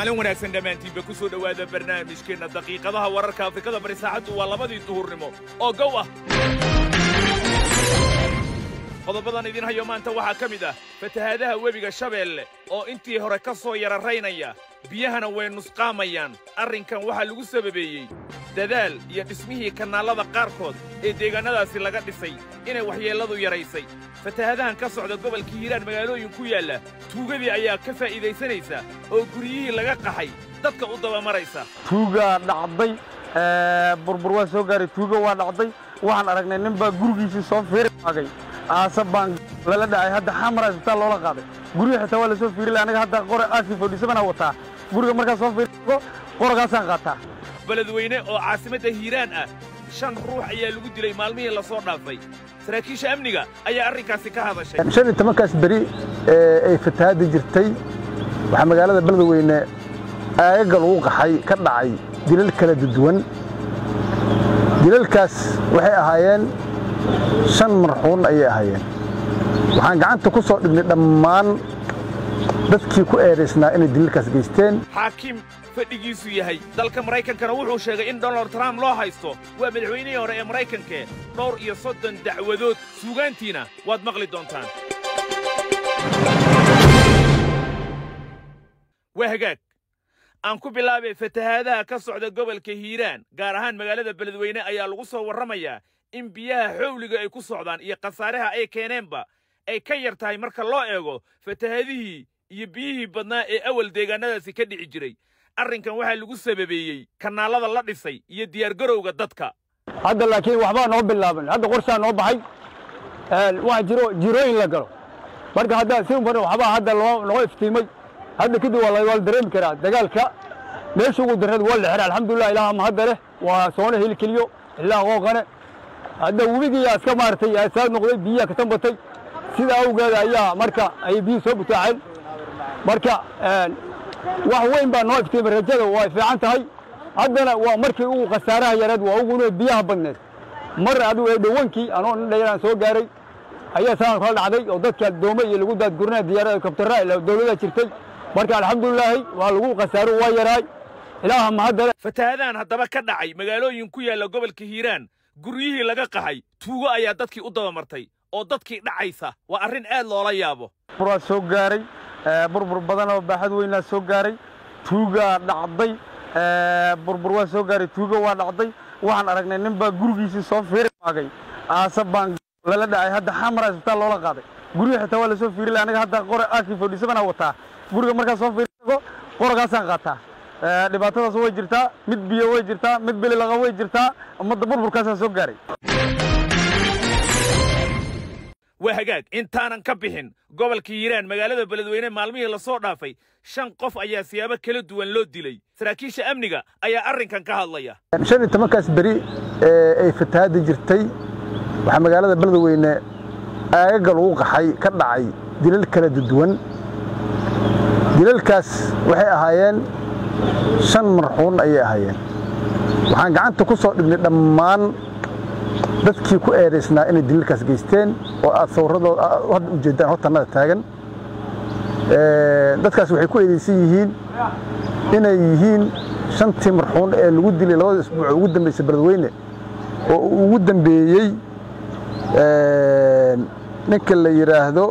maalin wanaagsan dhammaantiinba ku soo dhowaada barnaamijkeenna daqiiqadaha wararka afrikada bari saacaddu waa labadii duhurnimo oo gow ah qodobadan idin hayo maanta waxaa ka mid ah fatahaadaha webiga shabeelle oo intii hore ka soo yararaynaya biyahana way nusqaamayaan arrinkan waxaa lagu sababeeyey dadaal iyo dhismihii kanaalada qaarkood ee deegaannadaasi laga dhisay inay waxyeelladu yaraysay fatahaadahan ka socda gobolka hiiraan magaalooyin ku yaalla tuugadii ayaa ka faa'iidaysanaysa oo guryihii laga qaxay dadka u dabamaraysa tuugaa dhacday burbur waa soo gaaray tuuga waa dhacday waxaan aragnay nin baa gurigiisii soo fiirimaagay aasa baan lala dhacay hadda xamara isbitaal loola qaaday guriga xitaa waa la soo fiirilay aniga hadda qore aakii fadhiisamana wataa guriga markaa soo fiirigo qoragaasaan qaataa beledweyne oo caasimadda hiiraan ah shan ruux ayaa lagu dilay maalmihii la soo dhaafay saraakiisha amniga ayaa arrinkaasi ka hadashay shan iyo tobankaas beri ee ay fatahaadda jirtay waxaa magaalada beledweyne aagaga lagu qaxay ka dhacay dilal kala duwan dilalkaas waxay ahaayeen shan marxuun ayay ahaayeen waxaan gacanta ku soo dhignay dhammaan dadkii ku eedaysnaa inay dilalkaas geysteen xaakiim fadhigiisu yahay dalka maraykankana wuxuu sheegay in donald trump loo haysto waa madaxweynihii hore ee maraykankee dhowr iyo soddon dacwadood suugaantiina waad maqli doontaan waa hagaag aan ku bilaabay fatahaadaha ka socda gobolka hiiraan gaar ahaan magaalada beledweyne ayaa lagu soo warramayaa in biyaha xowliga ay ku socdaan iyo khasaaraha ay keeneenba ay ka yar tahay marka loo eego fatahaadihii iyo biyihii badnaa ee awal deegaannadaasi ka dhici jiray arrinkan waxaa lagu sababeeyey kanaalada la dhisay iyo diyaargarowga dadka hadda laakiin waxbaa noo bilaaban hadda qorsaa noo baxay waa jiro jirooyin la galo marka hadda si mar waxbaa hadda loo noo iftiimay hadda kadib waa la dareemi karaa dagaalka meesha ugu darreed waa la xiray alxamdulillah ilaah mahadda leh waa soona hilkeliyo ilaa qooqane hadda webigiiyaa iska maaragtay aasaad noqday biyaha ka tambatay sida awgeeda ayaa marka ay biyihii soo butaaceen marka wax weyn baa noo iftiimay rajada waa fiican tahay haddana waa markii ugu khasaaraha yareed waa ugu biyaha badneed mar adigu ee dhowankii anoo nin dhayaraan soo gaaray ayaa saan kala dhacday oo dadka doome iyo lagu daadgurinaya diyaarada kabtara dowladda jirtay marka alxamdulilaahi waa lagu khasaaro waa yaraay ilaaha mahadale fatahaadahan haddaba ka dhacay magaalooyin ku yaalla gobolka hiiraan guryihii laga qaxay tuugo ayaa dadkii u dabamartay oo dadkii dhacaysa waa arrin aad loola yaabo waa soo gaaray burbur badan oo baaxad weynaa soo gaaray tuugaa dhacday burbur waa soo gaaray tuuga waa dhacday waxaan aragnay nin baa gurigiisii soo fiirimaagay aasa baan lala dhacay hadda xamara isbitaal loola qaaday guriga xitaa waa la soo fiirilay aniga hadda qore aakii fadhiisamana wataa guriga markaa soo fiirigo qoragaasaan qaataa dhibaatadaas way jirtaa mid biyo way jirtaa mid bililaqa way jirtaa ummadda burburkaasaa soo gaaray waa hagaag intaanan ka bixin gobolka hiiraan magaalada beledweyne maalmihii la soo dhaafay shan qof ayaa siyaabo kala duwan loo dilay saraakiisha amniga ayaa arrinkan ka hadlaya shan iyo tobankaas beri ee ay fatahaadda jirtay waxaa magaalada beledweyne aagaga lagu qaxay ka dhacay dilal kala duwan dilalkaas waxay ahaayeen shan marxuun ayay ahaayeen waxaan gacanta ku soo dhignay dhammaan dadkii ku eedaysnaa inay dilalkaas geysteen oo aad sawirradooda hadda ujeeddaan hortannada taagan dadkaas waxay ku eedaysan yihiin inay yihiin shantii marxuun ee lagu dilay labada isbuuc ugu dambaysay beledweyne oo uu ugu dambeeyey ninka la yidhaahdo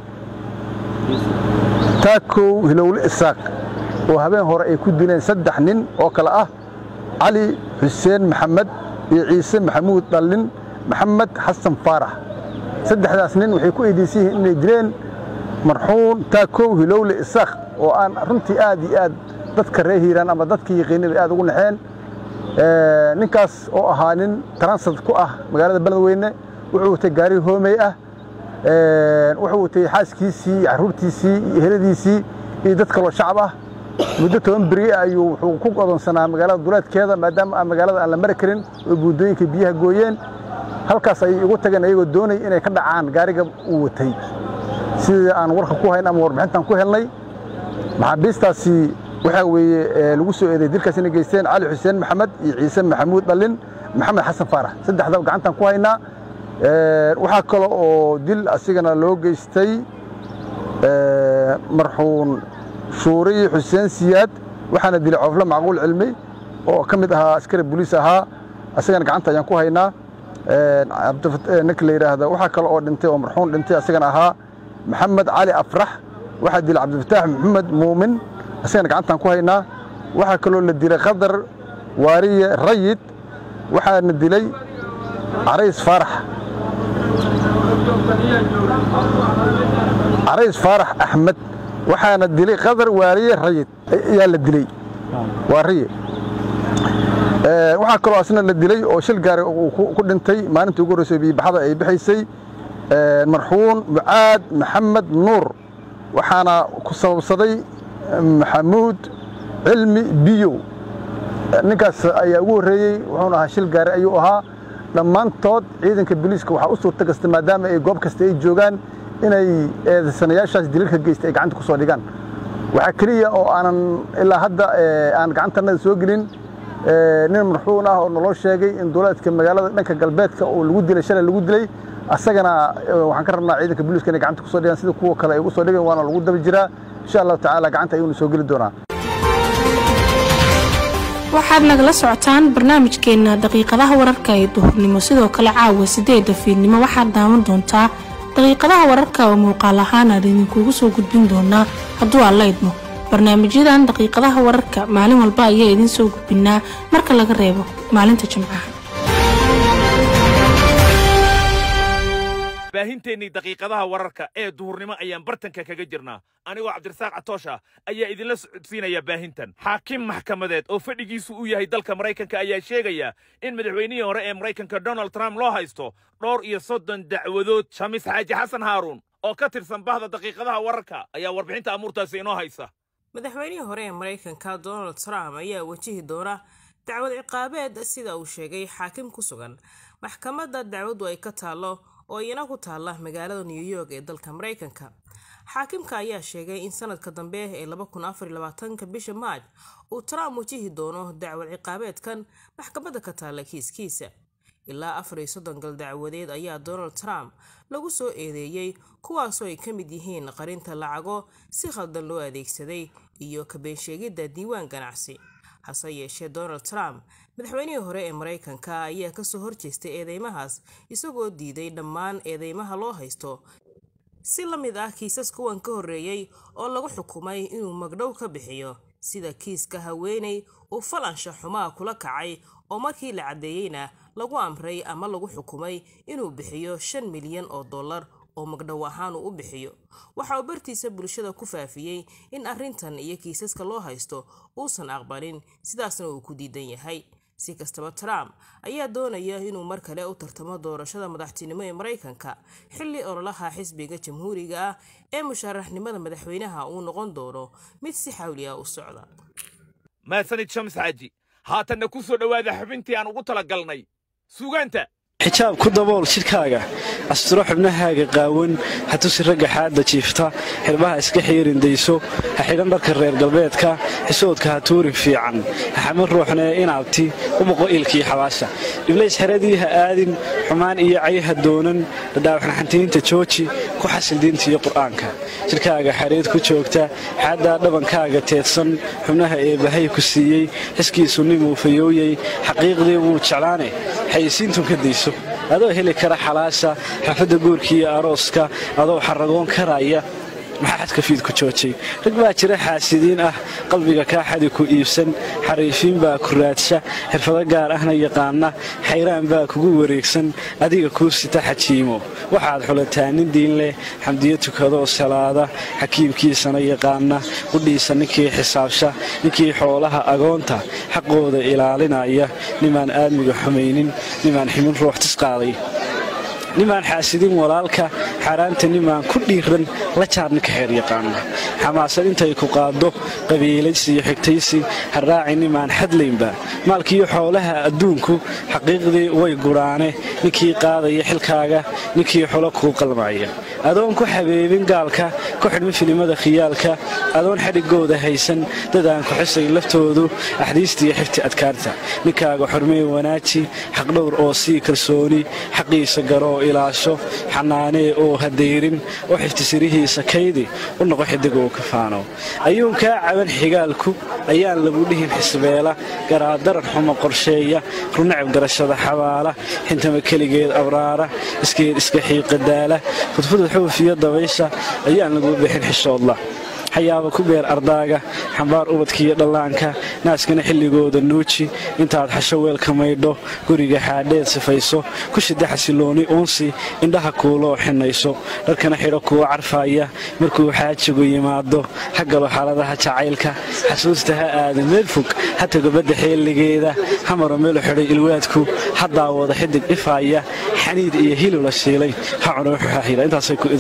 taakow hilowle isaaq oo habeen hore ay ku dileen saddex nin oo kale ah cali xuseen maxamed iyo ciise maxamuud dhallin maxamed xasan faarax saddexdaas nin waxay ku eedaysan yihiin inay dileen marxuum taakow hilowle isaaq oo aan runtii aad iyo aad dadka reer hiiraan ama dadkii yaqiinay bay aad ugu naxeen ninkaas oo ahaa nin taransad ku ah magaalada beledweyne wuxuu watay gaari hoomey ah wuxuu watay xaaskiisii carruurtiisii iyo heladiisii iyo dad kaloo shacab ah muddo toban beri ayuu wuxuu ku godoonsanaa magaalada duleedkeeda maadaama magaalada aan la mari karin oo buuddooyinka biyaha gooyeen halkaas ayay ugu tageen ayagoo doonay inay ka dhacaan gaariga uu watay sidii aan warka ku hayn ama warbixintan ku helnay maxaabiistaasi waxaa weeye lagu soo eeday dilkaas inay geysteen cali xuseen maxamed iyo ciise maxamuud dhallin maxamed xasan faarax saddexdaba gacantan ku haynaa waxaa kale oo dil asigana loo geystay marxuun shuuriyi xuseen siyaad waxaana dilay coofle macquul cilmi oo ka mid ahaa askari boliis ahaa asagana gacanta ayaan ku haynaa ninka la yidhaahda waxaa kale oo dhintay oo marxuum dhintay asagana ahaa maxamed cali afrax waxaa dilay cabdifataax maxamed muumin asagana gacantaan ku haynaa waxaa kaloo la dilay qadar waariye rayid waxaana dilay carays faarax carays faarax axmed waxaana dilay qadar waariye rayid ayaa la dilay waariye waxaa kaloo asna la dilay oo shil gaari uu ku dhintay maalintii ugu horreysay biyibaxada ay bixaysay marxuun mucaad maxamed nuur waxaana ku sababsaday maxamuud cilmi biyow ninkaas ayaa ugu horreeyey wuxuuna ahaa shil gaari ayuu ahaa dhammaantood ciidanka biliiska waxaa u suurta kasta maadaama ay goob kasta ay joogaan inay eedaysanayaashaas daliilka geystay ay gacanta ku soo dhigaan waxaa keliya oo aanan ilaa hadda aan gacantanada soo gelin nin marxuun ah oo naloo sheegay in duleedka magaalada dhanka galbeedka oo lagu dilay shalay lagu dilay asagana waxaan ka rabnaa ciidanka booliiska inay gacanta ku soo dhigaan sida kuwa kale ay ugu soo dhigeen waana lagu daba jiraa insha allahu tacaala gacanta ayuuna soo geli doonaa waxaad nagala socotaan barnaamijkeenna daqiiqadaha wararka ee duhurnimo sidoo kale caawa sideeda fiidnimo waxaad daawan doontaa daqiiqadaha wararka oo muuqaal ahaan aan idinkugu soo gudbin doonaa hadduu alla idmo barnaamijyadan daqiiqadaha wararka maalin walba ayaa idiin soo gudbinaa marka laga reebo maalinta jimcaha baahinteennii daqiiqadaha wararka ee duhurnimo ayaan bartanka kaga jirnaa anigoo cabdirasaaq catoosha ayaa idinla socodsiinaya baahintan xaakim maxkamadeed oo fadhigiisu uu yahay dalka maraykanka ayaa sheegaya in madaxweynihii hore ee maraykanka donald trump loo haysto dhowr iyo soddon dacwadood shamis xaaji xasan haaruun oo ka tirsan bahda daqiiqadaha wararka ayaa warbixinta amuurtaasi inoo haysa madaxweynihii hore ee maraykanka donald trump ayaa wajihi doona dacwad ciqaabeed sida uu sheegay xaakim ku sugan maxkamadda dacwaddu ay ka taallo oo iyana ku taalla magaalada new york ee dalka maraykanka xaakimka ayaa sheegay in sanadka dambe ee bisha maaj uu trump wajihi doono dacwad ciqaabeedkan maxkamadda ka taalla kiiskiisa ilaa afar iyo soddon gal dacwadeed ayaa donald trump lagu soo eedeeyey kuwaasoo ay ka mid yihiin qarinta lacago si khaldan loo adeegsaday iyo kabeensheegidda diiwaan ganacsi hase yeeshee donald trump madaxweynihii hore ee maraykanka ayaa kasoo horjeestay eedeymahaas isagoo diiday dhammaan eedeymaha loo haysto si la mid ah kiisas kuwan ka horreeyey oo lagu xukumay inuu magdhow ka bixiyo sida kiiska haweeney uu falansha xumaa kula kacay oo markii la caddeeyeyna lagu amray ama lagu xukumay inuu bixiyo shan milyan oo dollar oo magdhow ahaan uu u bixiyo waxa uu bartiisa bulshada ku faafiyey in arrintan iyo kiisaska loo haysto uusan aqbalin sidaasna uu ku diidan yahay si kastaba trump ayaa doonaya inuu mar kale u tartamo doorashada madaxtinimo ee maraykanka xilli ololaha xisbiga jamhuuriga ah ee musharaxnimada madaxweynaha uu noqon doono mid si xawli ah u socda mahadsanid shams xaaji haatanna ku soo dhowaada xubintii aan ugu talagalnay suugaanta xijaab ku dabool jidhkaaga asturo xubnahaaga qaawan hatusi ragga xaadda jiifta xirbaha iska xiirindayso ha xidhan dharka reer galbeedka xisoodka ha tuurin fiican ha xamin ruuxnee inaabti u boqo iilkii xabaasha dhiblays xeradii ha aadin xumaan iyo cay ha doonan dhadhaawxnaxantiinta jooji ku xasil diinta iyo qur'aanka jidhkaaga xadhiid ku joogta xaaddaa dhabankaaga teedsan xubnaha eebbahay ku siiyey xiskiisu nimuu fayooyey xaqiiqdii wuu jeclaane xayisiintun ka dayso adoo heli kara xalaasha xafadda guurka iyo arooska adoo xaragoon karaya maxaa xadka fiid ku joojay rag baa jira xaasidiin ah qalbiga kaa xadi ku iibsan xariifiin baa ku raadsha xirfado gaar ahna yaqaana xayraan baa kugu wareegsan adiga kuu sita xajiimo waxaad xulataa nin diin leh xamdiyo tukadoo salaada xakiimkiisana yaqaana qudhiisa ninkii xisaabsha ninkii xoolaha agoonta xaqooda ilaalinaya nimaan aadmiga xumaynin nimaan ximin ruux tisqaaday nimaan xaasidin walaalka xaaraanta nimaan ku dhiiran la jaar ninka xeer yaqaana xamaasad intay ku qaaddo qabiilaysi iyo xigtaysi ha raaci nimaan xadlaynba maalkiiyo xoolaha adduunku xaqiiqdii way gudhaane ninkii qaadaya xilkaaga ninkii xulo kuu qalmaya adoon ku xabeebin gaalka ku xidhmin filimada khiyaalka adoon xadhigooda haysan dad aan ku xusay laftoodu axdiistiiyo xifti adkaarta ninkaaga xurmee wanaaji xaqdhowr oo sii kalsooni xaqiisa garoo ilaasho xanaanee oo hadayrin oo xifti sirihiisa kaydi u noqo xidig uu kafaano ayuun kaa caban xigaalku ayaan lagu dhihin xisbeela garaadaran xumo qorsheeya runacab garashada xabaala xintama keligeed abraara iskeed iska xiiqa daala fudfudud xuufiyo dabaysha ayaan lagu bixin xishoodla xayaaba ku beer ardaaga xambaar ubadkiiyo dhallaanka naaskana xilligooda nuuji intaad xasho weelka maydho guriga xaadheed sifayso ku shida xasilooni uunsi indhaha kuuloo xinayso dharkana xidho kuwa carfaaya markuu xaajigu yimaado ha galo xaaladaha jacaylka xasuusta ha aada meel fog ha tago badda xeeligeeda ha maro meelu xidhay ilwaadku ha daawada xidig dhifaaya xaniid iyo hilula shiilay ha cuno wuxuu xaaxida intaasay ku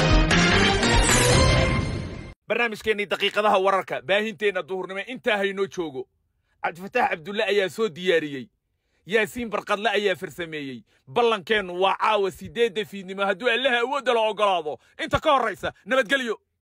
barnaamijkeennii daqiiqadaha wararka baahinteenna duhurnimo intaa haynoo joogo cabdifataax cabdulle ayaa soo diyaariyey yaasiin barqadle ayaa farsameeyey ballankeennu waa caawa siddeedda fiidnimo hadduu allaha awoodda la oggolaado inta ka horraysa nabadgelyo